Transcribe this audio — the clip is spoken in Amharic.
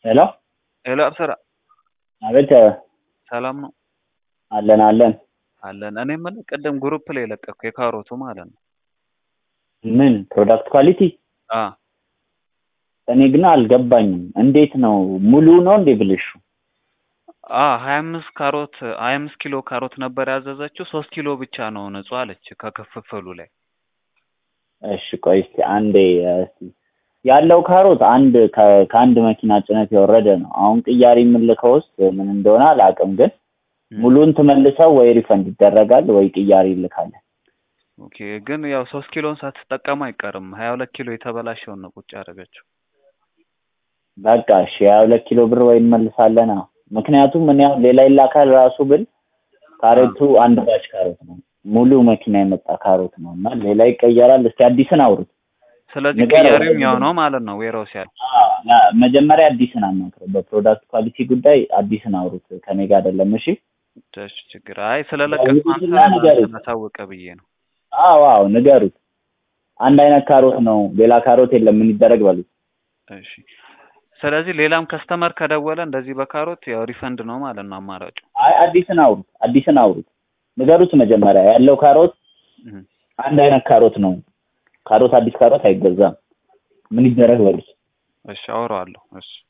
ሄሎ ሄሎ አብሰራ አቤት ሰላም ነው አለን አለን አለን። እኔ የምልህ ቅድም ግሩፕ ላይ የለቀኩ የካሮቱ ማለት ነው። ምን ፕሮዳክት ኳሊቲ አ እኔ ግን አልገባኝም እንዴት ነው ሙሉ ነው እንዴ ብልሹ አ 25 ካሮት 25 ኪሎ ካሮት ነበር ያዘዘችው። ሶስት ኪሎ ብቻ ነው ንጹህ አለች ከክፍፍሉ ላይ። እሺ ቆይ እስቲ አንዴ እስቲ ያለው ካሮት አንድ ከ- ከአንድ መኪና ጭነት የወረደ ነው። አሁን ቅያሪ የምልከው ውስጥ ምን እንደሆነ አላውቅም፣ ግን ሙሉን ትመልሰው ወይ ሪፈንድ ይደረጋል ወይ ቅያሪ ይልካለን። ኦኬ ግን ያው ሶስት ኪሎን ሳትጠቀም አይቀርም። 22 ኪሎ የተበላሸውን ነው ቁጭ ያደረገችው። በቃ እሺ ሀያ ሁለት ኪሎ ብር ወይ እንመልሳለን። አዎ ምክንያቱም እኔ አሁን ሌላ ይላካል ራሱ ብል ካሮቱ አንድ ባች ካሮት ነው ሙሉ መኪና የመጣ ካሮት ነው እና ሌላ ይቀየራል። እስቲ አዲስን አውሩት። ስለዚህ ንገረው። ቅያሪም ያው ነው ማለት ነው። ዌራውስ ያለ አዎ፣ ያ- መጀመሪያ አዲስን አናግረው። በፕሮዳክት ኳሊቲ ጉዳይ አዲስን አውሩት። ከኔ ጋር አይደለም። እሺ እሺ ችግር አይ ስለለቀቅ ደውሉትና ንገሩት። ታወቀ ብዬ ነው። አዎ አዎ ንገሩት። አንድ አይነት ካሮት ነው፣ ሌላ ካሮት የለም። ምን ይደረግ በሉት። እሺ ስለዚህ ሌላም ከስተመር ከደወለ እንደዚህ በካሮት ያው ሪፈንድ ነው ማለት ነው አማራጩ። አይ አዲስን አውሩት፣ አዲስን አውሩት። ንገሩት መጀመሪያ ያለው ካሮት እህ። አንድ አይነት ካሮት ነው። ካሮት አዲስ ካሮት አይገዛም። ምን ይደረግ በሉት። እሺ አወራዋለሁ። እሺ